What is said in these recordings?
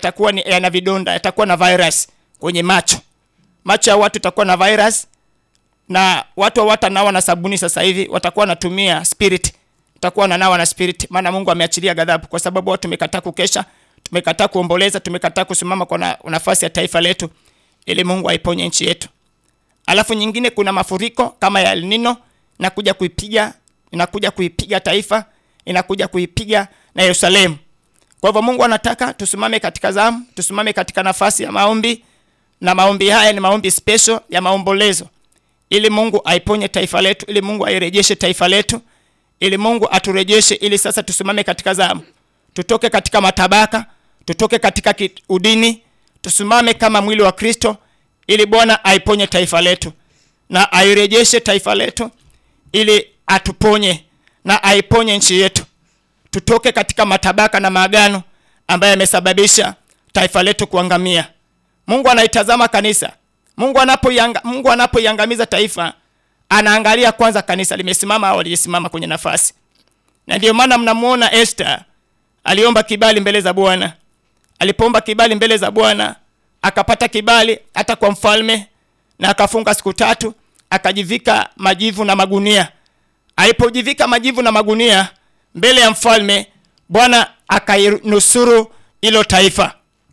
yatakuwa ni yana vidonda, yatakuwa na virus kwenye macho. Macho ya watu yatakuwa na virus na watu hawatanawa na sabuni sasa hivi, watakuwa wanatumia spirit, watakuwa wananawa na spirit, maana Mungu ameachilia ghadhabu, kwa sababu watu tumekataa kukesha, tumekataa kuomboleza, tumekataa kusimama kwa na, nafasi ya taifa letu, ili Mungu aiponye nchi yetu. Alafu nyingine, kuna mafuriko kama ya El Nino inakuja kuipiga, inakuja kuipiga taifa, inakuja kuipiga na Yerusalemu. Kwa hivyo Mungu anataka tusimame katika zamu, tusimame katika nafasi ya maombi, na maombi haya ni maombi special ya maombolezo ili Mungu aiponye taifa letu, ili Mungu airejeshe taifa letu, ili Mungu aturejeshe, ili sasa tusimame katika zamu, tutoke katika matabaka, tutoke katika ki- udini, tusimame kama mwili wa Kristo, ili Bwana aiponye taifa letu na airejeshe taifa letu, ili atuponye na aiponye nchi yetu, tutoke katika matabaka na maagano ambayo yamesababisha taifa letu kuangamia. Mungu anaitazama kanisa. Mungu anapoianga, Mungu anapoiangamiza taifa anaangalia kwanza kanisa limesimama au limesimama kwenye nafasi. Na ndio maana mnamuona Esther aliomba kibali mbele za Bwana. Alipoomba kibali mbele za Bwana akapata kibali hata kwa mfalme, na akafunga siku tatu, akajivika majivu na magunia. Alipojivika majivu na magunia mbele ya mfalme, Bwana akainusuru hilo taifa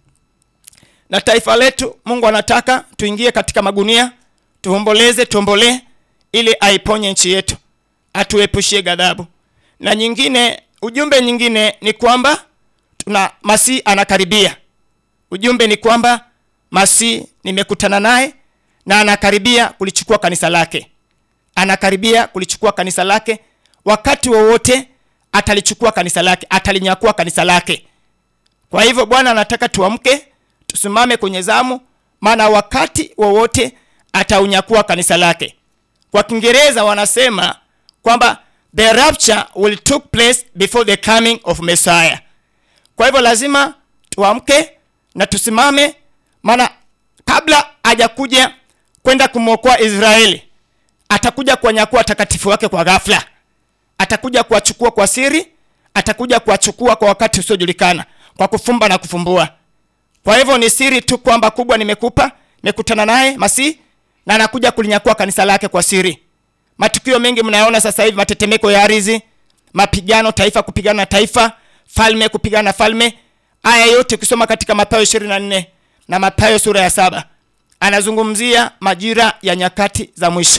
na taifa letu Mungu anataka tuingie katika magunia, tuomboleze, tuombolee ili aiponye nchi yetu, atuepushie ghadhabu. Na nyingine, ujumbe nyingine ni kwamba tuna Masihi anakaribia. Ujumbe ni kwamba Masihi nimekutana naye na anakaribia kulichukua kanisa lake, anakaribia kulichukua kanisa lake. Wakati wowote atalichukua kanisa lake, atalinyakua kanisa lake. Kwa hivyo Bwana anataka tuamke tusimame kwenye zamu, maana wakati wowote ataunyakua kanisa lake. Kwa Kiingereza wanasema kwamba the rapture will took place before the coming of Messiah. Kwa hivyo lazima tuamke na tusimame, maana kabla hajakuja kwenda kumwokoa Israeli, atakuja kuwanyakua watakatifu wake kwa ghafla, atakuja kuwachukua kwa siri, atakuja kuwachukua kwa wakati usiojulikana, kwa kufumba na kufumbua. Kwa hivyo ni siri tu kwamba kubwa nimekupa, nimekutana naye Masihi na anakuja kulinyakua kanisa lake kwa siri. Matukio mengi mnayaona sasa hivi, matetemeko ya ardhi, mapigano, taifa kupigana na taifa, falme kupigana na falme. Haya yote ukisoma katika Mathayo 24 na Mathayo sura ya saba anazungumzia majira ya nyakati za mwisho.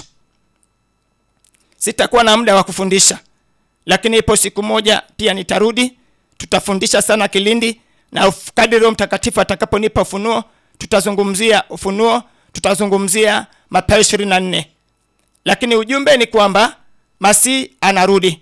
Sitakuwa na muda wa kufundisha, lakini ipo siku moja pia nitarudi, tutafundisha sana Kilindi na uf- kadri Roho Mtakatifu atakaponipa ufunuo, tutazungumzia ufunuo, tutazungumzia Mathayo 24. Lakini ujumbe ni kwamba Masihi anarudi,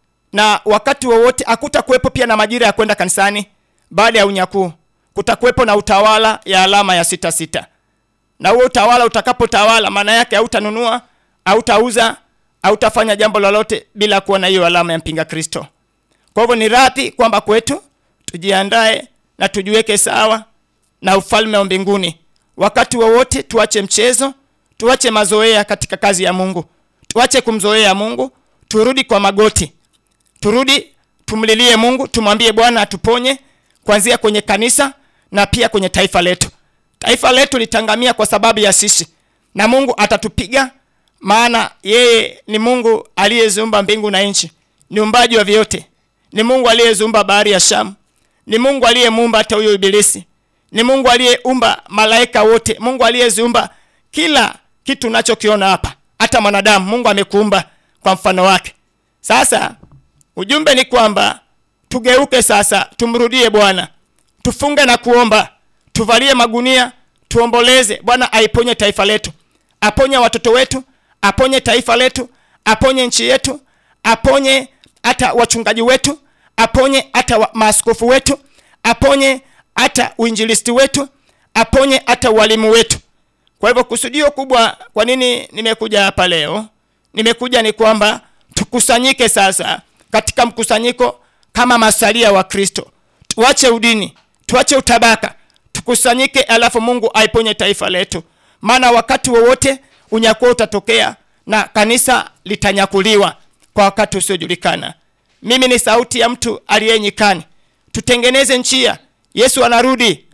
na wakati wowote hakutakuwepo pia na majira ya kwenda kanisani baada ya unyakuu. Kutakuwepo na utawala ya alama ya sita sita, na huo utawala utakapotawala, maana yake hautanunua, hautauza, hautafanya jambo lolote bila kuwa na hiyo alama ya mpinga Kristo. Kwa hivyo ni radhi kwamba kwetu tujiandae na tujiweke sawa na ufalme wa mbinguni. Wakati wowote tuache mchezo, tuache mazoea katika kazi ya Mungu, tuache kumzoea Mungu, turudi kwa magoti, turudi tumlilie Mungu, tumwambie Bwana atuponye kuanzia kwenye kanisa na pia kwenye taifa letu. Taifa letu litangamia kwa sababu ya sisi, na Mungu atatupiga, maana yeye ni Mungu aliyeziumba mbingu na nchi, ni umbaji wa vyote, ni Mungu aliyeziumba bahari ya Shamu, ni Mungu aliyemuumba hata huyo ibilisi, ni Mungu aliyeumba malaika wote, Mungu aliyeziumba kila kitu unachokiona hapa, hata mwanadamu Mungu amekuumba kwa mfano wake. Sasa ujumbe ni kwamba tugeuke sasa, tumrudie Bwana, tufunge na kuomba, tuvalie magunia, tuomboleze. Bwana aiponye taifa letu, aponye watoto wetu, aponye taifa letu, aponye nchi yetu, aponye hata wachungaji wetu, aponye hata wa- maaskofu wetu, aponye hata uinjilisti wetu, aponye hata walimu wetu. Kwa hivyo kusudio kubwa, kwa nini nimekuja hapa leo? Nimekuja ni kwamba tukusanyike sasa katika mkusanyiko kama masalia wa Kristo, tuache udini, tuache utabaka, tukusanyike, alafu Mungu aiponye taifa letu, maana wakati wowote unyakuo utatokea na kanisa litanyakuliwa kwa wakati usiojulikana. Mimi ni sauti ya mtu aliye nyikani, tutengeneze njia. Yesu anarudi,